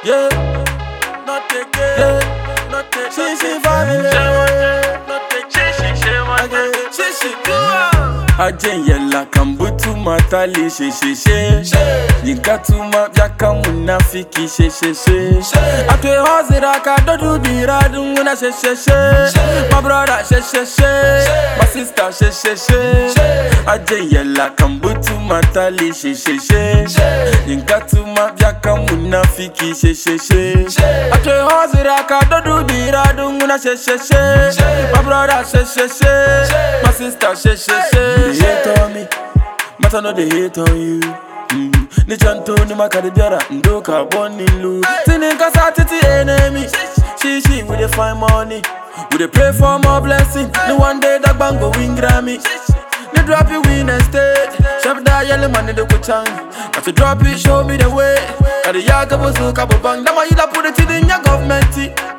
Yeah, not again. Yeah, not again. She she family. Not again. She she do. Ajen yalla kan butu matali she she she. Nikatuma vyaka munafiki she she she. Atwe hozira ka dodu bira dunguna she she she. My brother she she she. My sister she she she. Ajen yalla kan butu matali she she she. Nikatuma vyaka munafiki she she she. Atwe hozira ka dodu bira dunguna she she she. My brother she she she. My sister she she she. They hate on me. Matter no they hate on you. Mm. Ni chanto ni makadi biara ndoka boni lu. Tini kasa titi enemy. She she we dey find money. We dey pray for more blessing. Ni one day that bang go win Grammy. Ni drop it win a stage. Chef da yellow money de go chang. Got to drop it show me the way. Got the yaga buzu kabo bang. Dama yila put it in your government.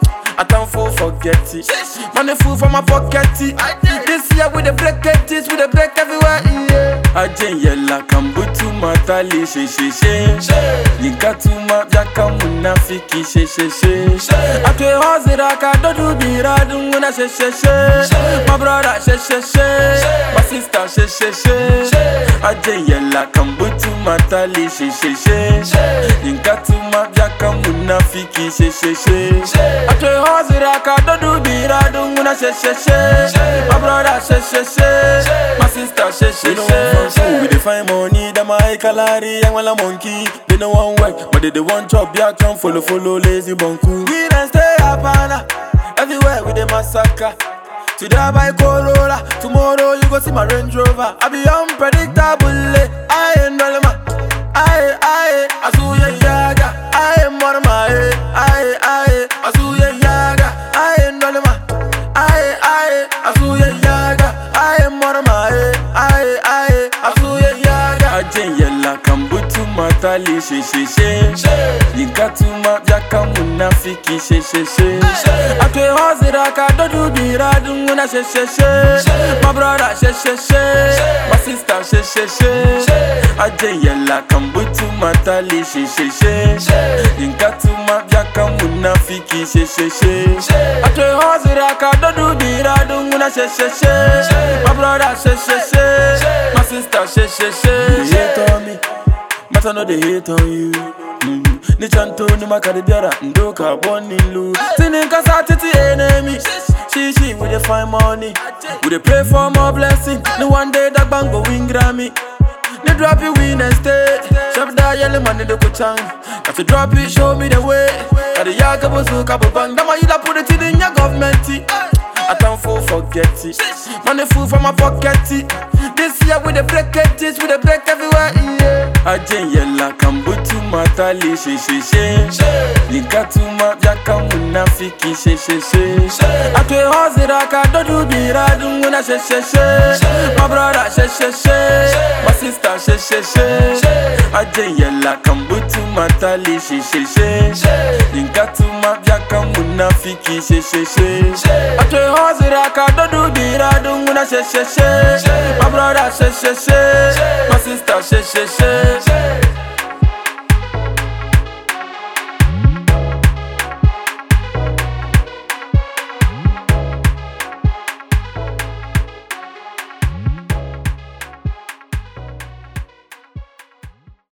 I don't fool forget it. Money full from my pocket. This year with the break it, we the break everywhere. Yeah. Ajen yella kambutu matali she she she. Nikatuma vyaka munafiki she she she. Atwe hozira ka dodu bira dunguna she she she. My brother she she she. My sister she she she. Ajen yella kambutu matali she she she. Nikatuma vyaka munafiki she she she. Atwe hozira ka dodu bira dunguna she she she. My brother she she she. My sister she she she. We dey find money, that my kalari, young wala monkey. They no one work, but they dey want chop, yeah, come follow, follow, lazy bunku. We done stay up, Anna. Everywhere we dey massacre. Today I buy Corolla, tomorrow you go see my Range Rover. I be unpredictable, eh. I ain't no man. Aye, aye, Azuya Yaga, I am one of my, aye, aye, Azuya Yaga, I am no man. Aye, aye, Azuya Yaga, I am one of my, aye, aye, Azuya Yaga. Ajen yella kambutu matali she she she. Nikatuma vyaka munafiki she she she. Atwe hozira ka dodu bira dunguna she she she. My brother she she she. My sister she she she. Ajen yella kambutu matali she she she. Nikatuma vyaka munafiki she she she. Atwe hozira ka dodu bira dunguna she she she. My brother she she she. My sister she she she. They hate on me. Matter no they hate on you. Mm. Ni chanto ni makadi biara ndoka boni lu. Tini kasa titi enemy. She she we dey find money. We dey pray for more blessing. Ni one day that bang go win Grammy. Ni drop it win a stage. Chef da yellow money de go chang. Got to drop it show me the way. Got the yaga buzu kabo bang. Dama yila put it in your government. I don't fool forget it. Money full from my pocket. This year with the break it, with the break everywhere. Yeah. Ajen yella kambutu matali she she she. Nikatuma vyaka munafiki she she she. Atwe hozira ka dodu bira dunguna she she she. My brother she she she. My sister she she she. Ajen yella kambutu matali she she she. Nikatuma vyaka munafiki she she she. Atwe hozira ka dodu bira dunguna she she she. My brother she she she. My sister she she she.